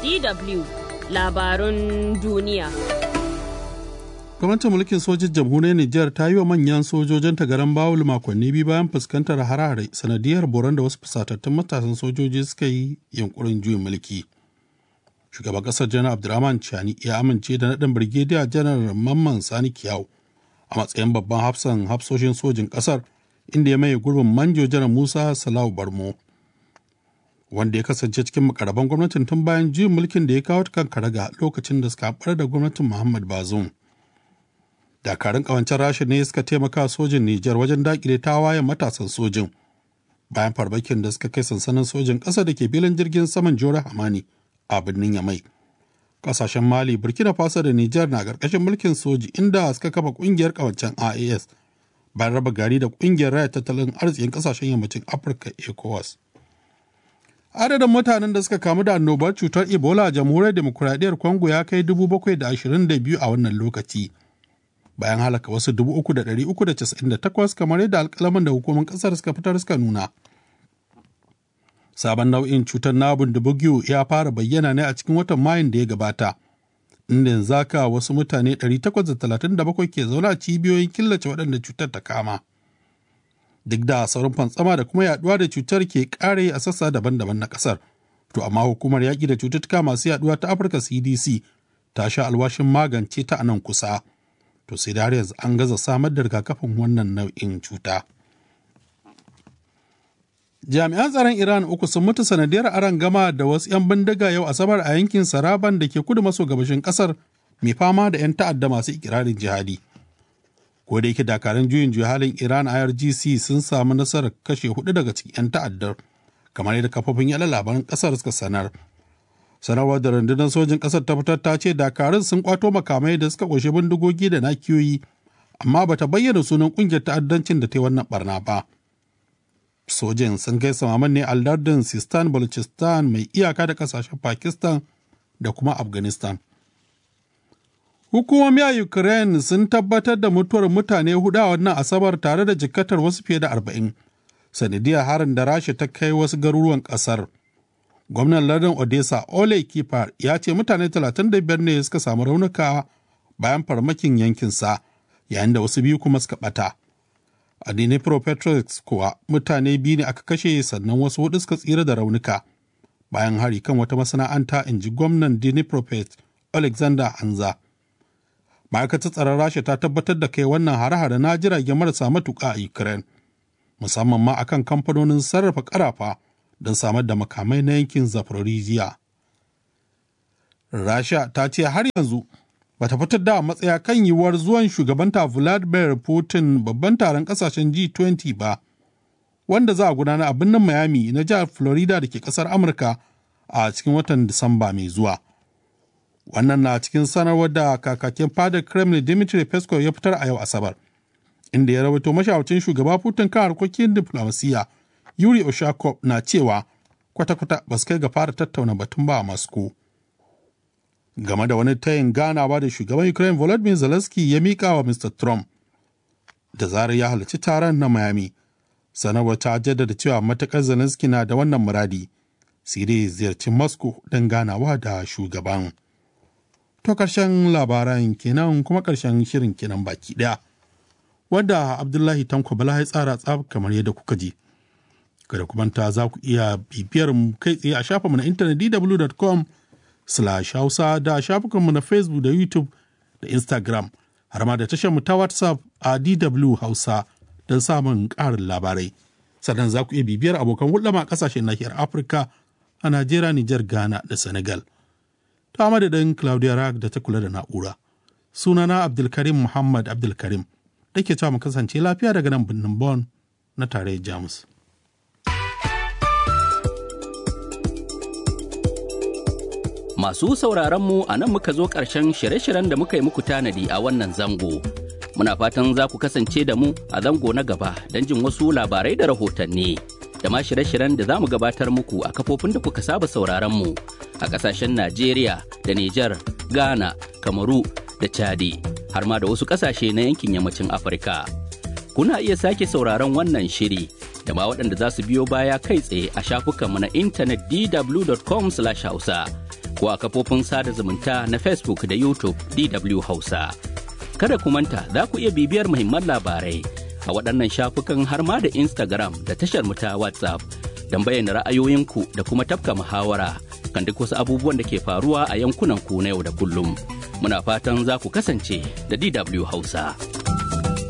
DW labarun duniya. Gwamnatin mulkin sojin jamhuriyar Nijar ta yi wa manyan sojojin garan bawul makonni biyu bayan fuskantar harare sanadiyar boron da wasu fusatattun matasan sojoji suka yi yunkurin juyin mulki. Shugaban ƙasar Janar Abdurrahman Chani ya amince da naɗin Birgediya Janar Mamman Sani Kiyau a matsayin babban hafsan hafsoshin sojin ƙasar inda ya maye gurbin Manjo Janar Musa Salau Barmo. Wanda ya kasance cikin makaraban gwamnatin tun bayan juyin mulkin da ya kawo ta kan karaga lokacin da suka haɓar da gwamnatin Muhammad Bazoum. dakarun kawancen rasha ne suka taimaka sojin Nijar wajen dakile tawayen matasan sojin bayan farmakin da suka kai sansanin sojin ƙasa da ke filin jirgin saman Jore Hamani a birnin Yamai. Ƙasashen Mali, Burkina Faso da Nijar na ƙarƙashin mulkin soji inda suka kafa ƙungiyar kawancen IAS bayan raba gari da ƙungiyar raya tattalin arzikin ƙasashen yammacin Afirka ECOWAS. Adadin mutanen da suka kamu da annobar cutar Ebola a jamhuriyar demokuraɗiyyar Congo ya kai 722 a wannan lokaci. bayan halaka wasu 3,398 kamar yadda alkalaman da hukumar kasar suka fitar suka nuna. Sabon nau'in cutar nabun da bugyo ya fara bayyana ne a cikin watan Mayun da ya gabata, inda yanzu haka wasu mutane 837 ke zaune a cibiyoyin killace waɗanda cutar ta kama. Duk da sauran fantsama da kuma yaduwa da cutar ke ƙare a sassa daban-daban na ƙasar. To amma hukumar yaƙi da cututtuka masu yaduwa ta Afirka CDC ta sha alwashin magance ta a nan kusa. to sai da har yanzu an gaza samar da rigakafin wannan nau'in cuta. Jami'an tsaron Iran uku sun mutu sanadiyar aron gama da wasu 'yan bindiga yau Asabar a yankin Saraban da ke kudu maso gabashin kasar mai fama da 'yan ta'adda masu ikirarin jihadi. Ko da yake dakarun juyin juya halin Iran IRGC sun samu nasarar kashe hudu daga cikin 'yan ta'addar kamar yadda kafofin yada labaran kasar suka sanar. sanarwar da rundunar sojin ƙasar ta fitar ta ce dakarun sun kwato makamai da suka ƙunshi bindigogi da nakiyoyi amma bata bayyana sunan ƙungiyar ta'addancin da ta yi wannan barna ba sojin sun kai samaman ne a lardin sistan balochistan mai iyaka da ƙasashen pakistan da kuma afghanistan hukumomi a ukraine sun tabbatar da mutuwar mutane hudu a wannan asabar tare da jikkatar wasu fiye da arba'in sanadiyar harin da rasha ta kai wasu garuruwan ƙasar. gwamnan lardin odessa ole kifar ya ce mutane 35 ne suka samu raunuka bayan farmakin yankinsa yayin da wasu biyu kuma suka bata a dnipropetrovsk kuwa mutane biyu ne aka kashe sannan wasu hudu suka tsira da raunuka bayan hari kan wata masana'anta in ji gwamnan dnipropet alexander hanza ma'aikatar tsaron rasha ta tabbatar da kai wannan hare-hare na jirage marasa matuƙa a ukraine musamman ma akan kamfanonin sarrafa karafa don samar da makamai na yankin Zaporizhia. Rasha ta ce har yanzu bata fitar da matsaya kan yiwuwar zuwan shugabanta Vladimir Putin babban taron kasashen G20 ba, wanda za a gudana a birnin Miami na jihar Florida da ke kasar Amurka a cikin watan Disamba mai zuwa. Wannan na cikin sanarwar da kakakin fadar Kremlin Dmitry Peskov ya fitar a yau Asabar, inda ya rawaito mashawarcin shugaba Putin kan harkokin diflomasiyya Yuri Oshakov na cewa kwata-kwata ba su kai ga fara tattauna batun ba a Moscow. Game da wani tayin ganawa da shugaban Ukraine Volodymyr Zelensky ya mika wa Mr. Trump da zarar ya halarci taron na Miami. Sanarwar ta jaddada cewa matakar Zelensky na da wannan muradi, sai dai ziyarci Moscow don ganawa da shugaban. To ƙarshen labaran kenan kuma ƙarshen shirin kenan baki ɗaya. Wadda Abdullahi Tanko Bala ya tsara tsab kamar yadda kuka ji. kada ku manta za ku iya bibiyar mu kai tsaye a shafinmu na intanet dw.com slash hausa da shafukanmu na facebook da youtube da instagram har ma da tashar mu ta whatsapp a dw hausa don samun ƙarin labarai sannan za ku iya bibiyar abokan hulɗama a ƙasashen nahiyar afirka a najeriya nijar ghana da senegal ta madadin claudia rag da ta kula da na'ura sunana abdulkarim muhammad abdulkarim da ke cewa mu kasance lafiya daga nan birnin bon na tarayyar jamus Masu sauraronmu a nan muka zo ƙarshen shirye-shiryen da muka yi muku tanadi a wannan zango. Muna fatan za ku kasance da mu a zango na gaba don jin wasu labarai da rahotanni. Da ma shirye-shiryen da za mu gabatar muku a kafofin da kuka saba sauraronmu a ƙasashen Najeriya da Nijar, Ghana, Kamaru da Chadi, har ma da wasu ƙasashe na yankin yammacin Afirka. Kuna iya sake sauraron wannan shiri da ma waɗanda za su biyo baya kai tsaye a shafukanmu na intanet dw.com/hausa. ko a kafofin sada zumunta na Facebook da YouTube DW Hausa. Kada ku manta za ku iya bibiyar muhimman labarai a waɗannan shafukan har ma da Instagram da tashar mu ta WhatsApp don bayyana ra'ayoyinku da kuma tafka muhawara kan duk wasu abubuwan da ke faruwa a yankunan ku na yau da kullum. Muna fatan za ku kasance da DW Hausa.